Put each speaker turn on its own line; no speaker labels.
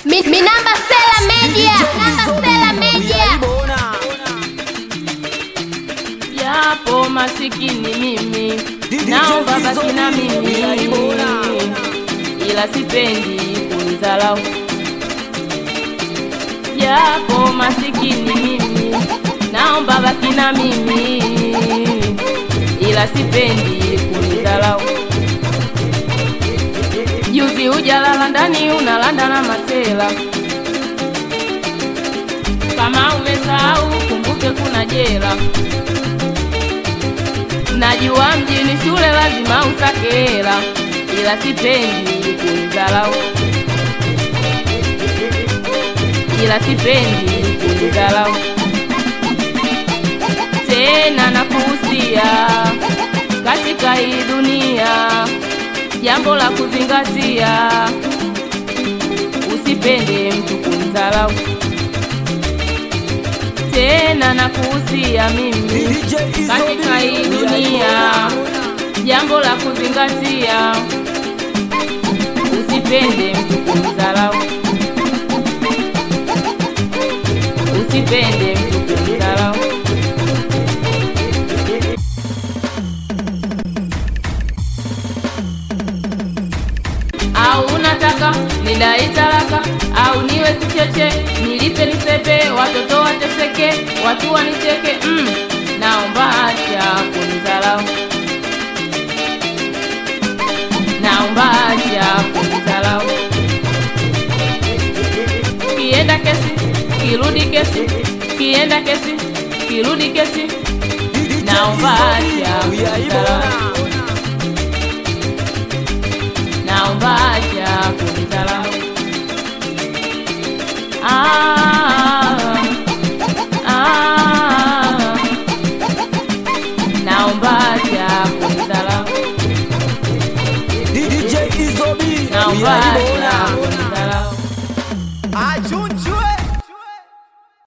Mi, mi namba Sela Media. Namba Sela Media.
Japo masikini mimi naomba baki na mimi, ila sipendi kunidharau. Japo masikini mimi naomba baki na mimi, ila sipendi kunidharau. Juzi hujalala ndani unalanda na masela, kama umesahau kumbuke kuna jela. Najua mjini shule lazima usake hela, ila sipendi kunidharau, ila sipendi kunidharau tena. Nakuhusia katika hii dunia, jambo la kuzingatia, usipende mtu kunidharau tena. Nakuhusia mimi katika hii dunia, jambo la kuzingatia, usipende mtu kumdharau, usipende mtu kumdharau. Au unataka nidai talaka au niwe kicheche, nilipe nisepe, watoto wateseke, watu wanicheke? Mm, naomba acha kunidharau, naomba acha kunidharau. Kienda kesi kirudi kesi, kienda kesi kirudi kesi, naomba acha kunidharau, naomba acha kunidharau. Ah,